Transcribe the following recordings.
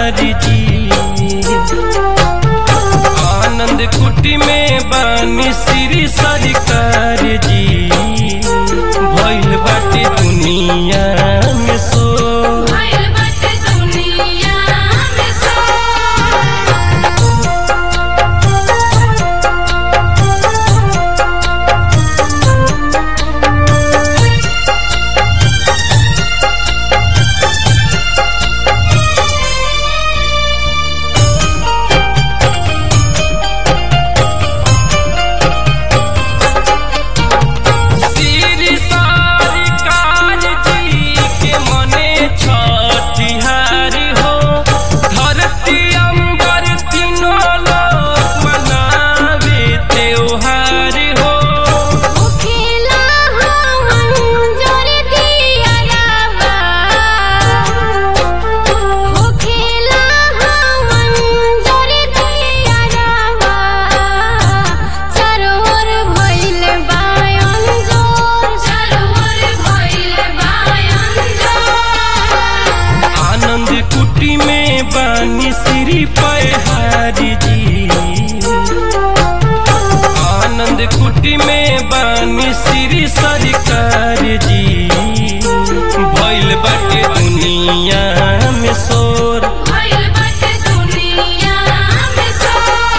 पहाड़ी जी आनंद कुटी में बानी श्री सरकार जी भइल बाटे दुनिया में सो भइल बाटे दुनिया में सो श्री सरकार जी के मने छठिहारी हो धरती अंबर तीनों लोक मनावे त्योहार हो खेला हम जोर दिया रावा हो खेला हम जोर दिया रावा सरोवर भइल बायन जोर सरोवर भइल बायन जोर आनंद कुटी में बानी श्री पहाड़ी जी आनंद कुटी में बानी श्री सरकार जी भइल बाटे दुनिया में शोर भइल बाटे दुनिया में सो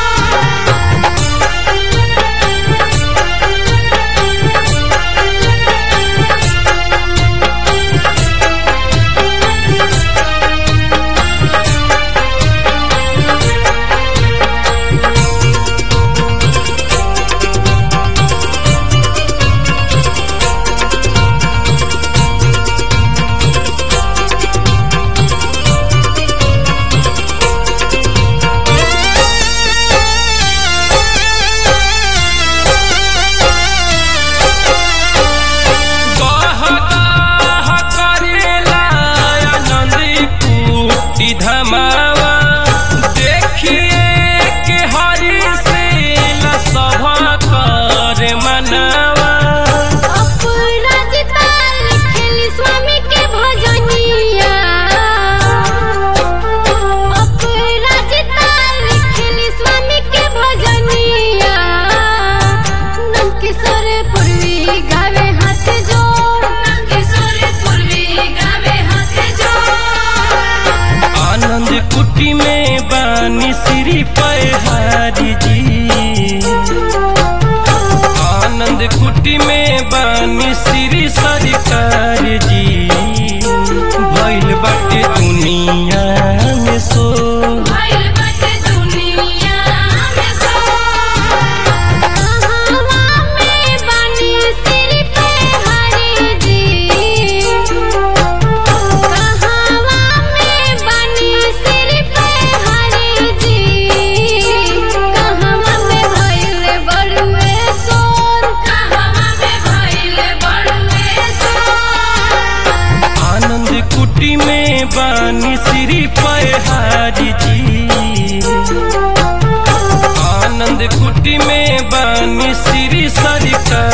गह गह करेला आनंद कुटी धमावा देखिए के हरि से सभा कर मनावा अपराज तार लिखेली स्वामी के भजनिया अपराज तार लिखेली स्वामी के भजनिया नंदकिशोर पूर्वी गावे हाथ जोड़ नंदकिशोर पूर्वी गावे हाथ जोड़ आनंद कुटी में बानी श्री पहाड़ी जी आनंद कुटी में बानी श्री सरकार जी भइल बाटे दुनिया में सो भइल बाटे दुनिया में सो कहवा में बानी सिर पे हरि जी कहवा में बानी सिर पे हरि जी कहवा में भइल बड़ुए सोर कहवा में भइल बड़ुए सोर आनंद कुटी में बानी श्री पहाड़ी जी आनंद कुटी में बानी श्री सरकार